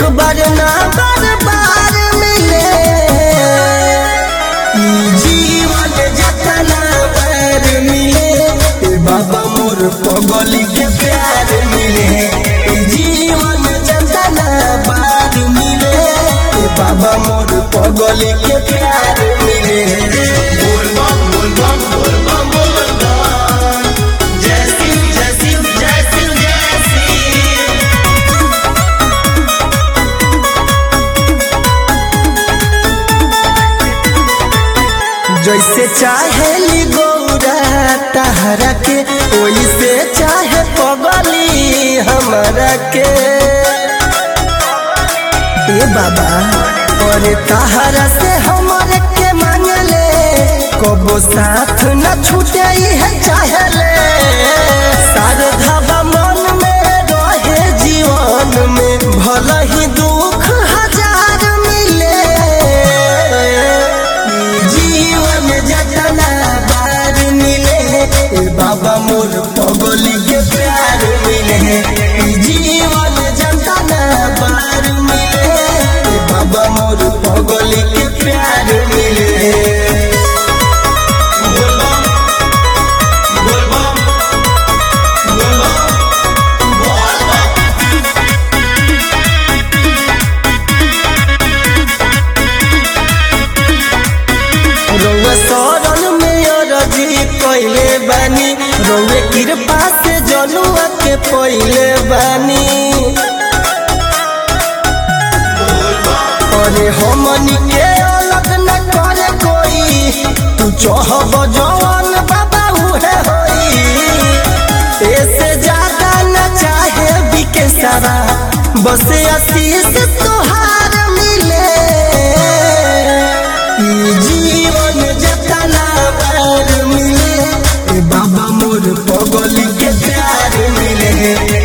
बार ना बार बार मिले ई जीवन जतना बार मिले ए बाबा मोर पगली के प्यार मिले ई जीवन जतना बार मिले ए बाबा मोर पगली के प्यार मिले बोल बम बोल बम बोल बम बोल बम जय सिंह जय सिंह जय सिंह जय सिंह जैसे चाहे गौरा तहरा के वैसे चाहे पगली हमरा के ए बाबा और तहरा से हमरे के मांगले कबो साथ न छूटे है चाहले शारदा मन में रहे जीवन में भला ही दुख हजार मिले जीवन जतना बार मिले ए बाबा मोर पगली के प्यार मिले ई जीवन जतना बार मिले ए बाबा मोर पगली के प्यार मिले बोल बम बोल बम बोल बम बोल बम रउआ शरण में अरजी कइले बानी रउए कृपा से जनुआ के पइले बानी अरे हमनी के अलग न करे कोई तू चाहब जवान बाबा उहे होई ऐसे ज्यादा न चाहे बिके सारा बस आशीष तोहार मिले ई जीवन जतना बार मिले ए बाबा मोर पगली के प्यार मिले